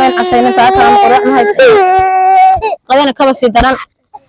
mayn casaynin saakaran quraac ma haysto qadana kaba sii daran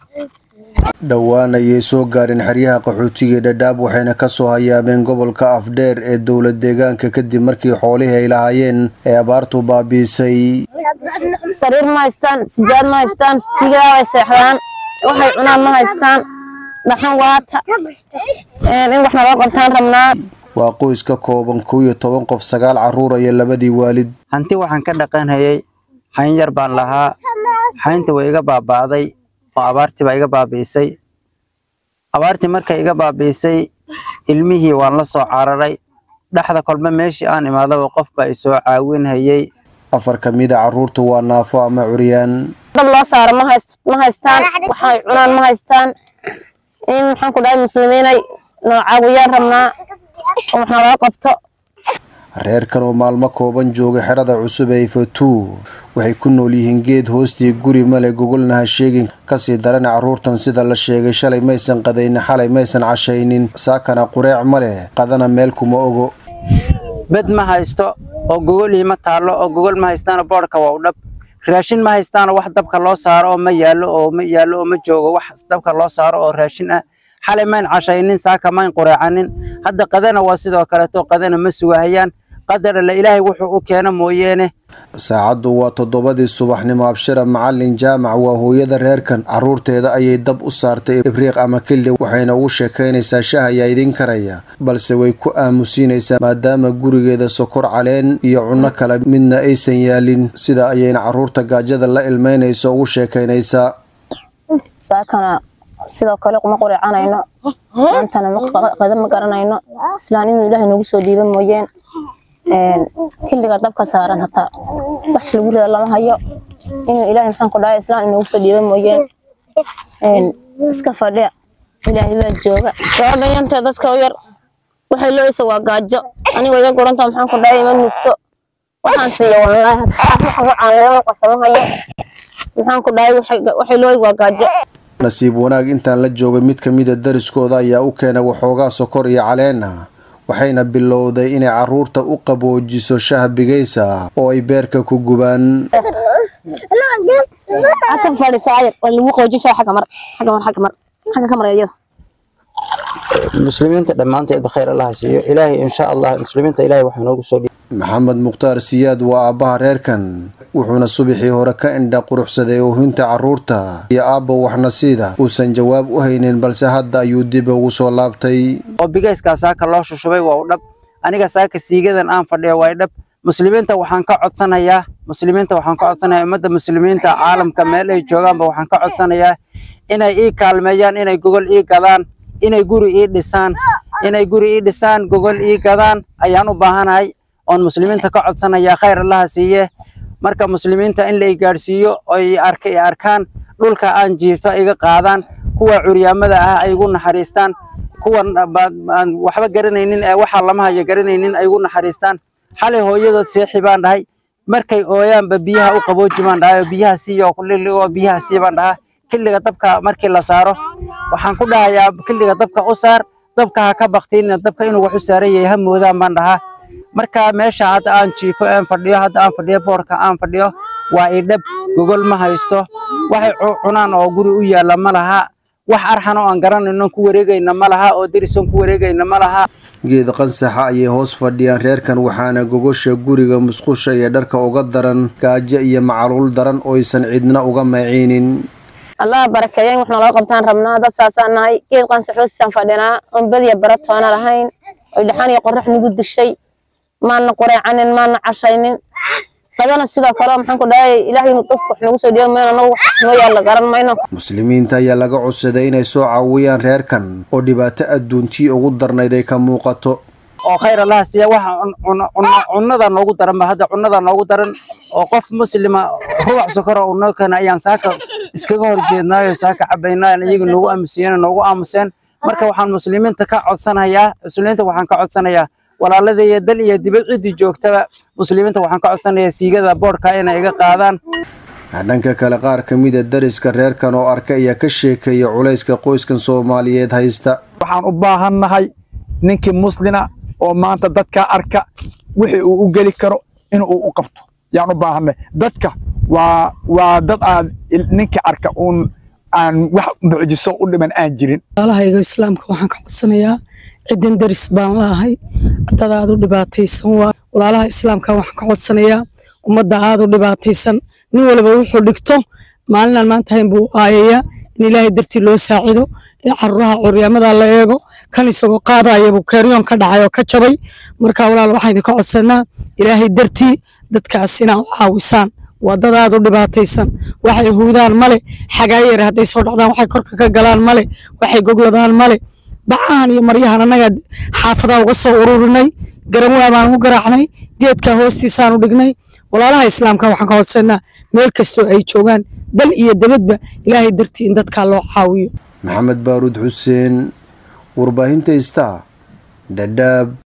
dhowaan ayay soo gaareen xeryaha qaxootiga dhadhaab waxayna ka soo hayaameen gobolka afdheer ee dowlad deegaanka kadib markii xoolihii ay lahaayeen ee abaartu baabiisay sariir ma haystaan sijaad ma haystaan sigaa way seexdaan waxay cunaan ma haystaan dhaxan waata in wax naloo qabtaan rabnaa waa qoys ka kooban kow iyo toban qof sagaal carruur iyo labadii waalid hanti waxaan ka dhaqanhayay xayn yar baan lahaa xaynta way iga baaba'day oo abaartii baa iga baabi'isay abaartii markay iga baabi'isay ilmihii waan la soo cararay dhexda kolba meeshii aan imaadaba qof baa isoo caawinhayay afar ka mid a carruurtu waa naafo ama curyaan dab loo saaro ma hayst ma haystaan waxay cunaan ma haystaan in maxaan ku dhahay muslimiinay noo caawiyaan rabnaa oo wax naloo qabto reerkan oo maalmo kooban jooga xerada cusub ee ifatuu waxay ku nool yihiin geed hoostii guri male gogolna ha sheegin kasii darana carruurtan sida la sheegay shalay maysan qadaynin xalay maysan cashaynin saakana qureec ma leh qadana meel kuma ogo bed ma haysto oo gogolii ma taallo oo gogol ma haystaano boodhka waa u dhab raashin ma haystaano wax dabka loo saaro oo ma yaallo oo ma yaallo oo ma joogo wax dabka loo saaro oo raashin ah xalay mayn cashaynin saaka mayn qureecanin hadda qadana waa sidoo kaleeto qadana ma sugahayaan qadar alle ilaahay wuxuu u keeno mooyeene saacaddu waa toddobadii subaxnimo abshira macalin jaamac waa hooyada reerkan carruurteeda ayay dab u saartay ibriiq ama kildhi waxayna ugu sheekaynaysaa shah ayaa idin karaya balse way ku aamusiinaysaa maadaama gurigeeda sokor caleen iyo cunno kale midna aysan yaalin sida ayayna carruurta gaajada la ilmeynayso ugu sheekaynaysaa saakana sidoo kale kuma qureecanayno maantana qada ma garanayno islaan inuu ilaahay nagu soo dhiiba mooyeen xilliga dabka saaran hataa wax lagu rida lama hayo inuu ilaahay maxaan ku dhahay islaan inagu soo dhiiba mooyeen iska fadhiya ilaahay baa jooga gabadhan yanta dadka u yar waxay looysa waa gaajo aniga iga guranta maxaan ku dhahay ima nugto waxaan siiya wallaahi hataa qasama hayo maxaan ku dhahay waxay looy waa gaajo nasiib wanaag intaan la joogay mid ka mida dariskooda ayaa u keenay waxoogaa sokor iyo caleena waxayna bilowday inay carruurta u qaboojiso shah bigaysa oo ay beerka ku gubaan hatan fadhiso ayar waa lagu qoojin shaa xagga mar xagga mar xagga mar xagga ka mar iyada muslimiinta dhammaanteedba khayr allaha siiyo ilaahay insha allah muslimiinta ilaahay waxaa noogu soo dhiib maxamed mukhtaar siyaad waa aabbaha reerkan wuxuuna subaxii hore ka indha quruxsaday oohinta carruurta iyo aabba waxnasiida uusan jawaab u haynin balse hadda ayuu dib ugu soo laabtay oo bigayskaa saaka loo shushubay waa u dhab aniga saaka siigadan aan fadhiyo waa dhab muslimiinta waxaan ka codsanayaa muslimiinta waxaan ka codsanayaa ummadda muslimiinta caalamka meel ay joogaanba waxaan ka codsanayaa inay ii kaalmeeyaan inay gogol ii gadaan inay guri ii dhisaan inay guri ii dhisaan gogol ii gadaan ayaan u baahanahay oon muslimiinta ka codsanayaa khayr allaha siiye marka muslimiinta in la i gaadhsiiyo oy arka i arkaan dhulka aan jiifa iga qaadaan kuwa curyaamada ah ay igu naxariistaan kuwan aan waxba garanaynin ee waxaa lama hayo garanaynin ay igu naxariistaan xalay hooyadood seexi baan dhahay markay ooyaanba biyaha u qabooji baan dhahay oo biyaha siiyo oo biyaha sii baan dhahaa xilliga dabka markii la saaro waxaan ku dhahayaa xilliga dabka u saar dabka ha ka baktiinina dabka inuu wax u saaran yahay ha moodaan baan dhahaa marka meesha hadda aan jiifo aan fadhiyo hadda aan fadhiyo boorka aan fadhiyo waa idhab gogol ma haysto waxay cunaan oo guri u yaalla ma laha wax arxan oo aan garanayno ku wareegayna ma laha oo derisoon ku wareegayna ma laha geed qansaxa ayay hoos fadhiyaan reerkan waxaana gogosha guriga musqusha iyo dharka uga daran gaajo iyo macaluul daran ooysan cidna uga maciinin allah barakeeya in wax naloo qabtaan rabnaa dad saasaan nahay geed qansaxoosisaan fadhinaa oon badiya baratoona lahayn oy dhaxan iyo qorax nagu dishay maana qureecanin maana cashaynin qadana sidoo kale maxaan ku dhahay ilaahay inuu qofku wax nagu soo dhiibo mayno anagu wax noo yaalla garan mayno muslimiinta ayaa laga codsaday inay soo caawiyaan reerkan oo dhibaato adduuntii ugu darnayd ay ka muuqato oo khayr allaha siiya waxa cunnada noogu daran ba hadda cunnada noogu daran oo qof muslima rubac sokora uu noo keena ayaan saaka iskaga horjeednaayo saaka cabaynaayo iyaga noogu aamusiyeen noogu aamuseen marka waxaan muslimiinta ka codsanayaa muslimiinta waxaan ka codsanayaa walaaladaiyo dal iyo dibad ciddii joogtaba muslimiinta waxaan ka codsanayaa siigada boodhka inay iga qaadaan dhanka kale qaar ka mida dariska reerkan oo arka ayaa ka sheekeeya culayska qoyskan soomaaliyeed haysta waxaan u baahannahay ninkii muslina oo maanta dadkaa arka wixii uu u geli karo in uu u qabto yaan u baahanay dadka waa waa dad aad ninka arka uun aan wax mucjiso u dhiman aan jirin walaalahayga islaamka waxaan ka codsanayaa ciddan deris baan laahay dad aad u dhibaataysan waa walaalaha islaamka waxaan ka codsanayaa ummadda aad u dhibaataysan nin walba wuxuu dhigto maalinaan maanta hayn buu aayayaa in ilaahay dartii loo saacido in caruuraha curyaamada la eego kan isagoo qaadaya buu keeryoon ka dhacay oo ka jabay marka walaal waxaan idinka codsanaa ilaahay dartii dadkaas inaa u caawisaan waa dad aad u dhibaataysan waxay huudaan male xagaayar hadday soo dhacdaan waxay korka ka galaan male waxay gogladaan male bacahan iyo maryahan annaga xaafadaa uga soo ururinay garamwaa baan u garaacnay geedka hoostiisaan u dhignay walaalaha islaamka waxaan ka codsanaa meel kastoo ay joogaan dal iyo dabadba ilaahay dartii in dadkaa loo caawiyo maxamed baaruud xuseen warbaahinta istaa dhadhaab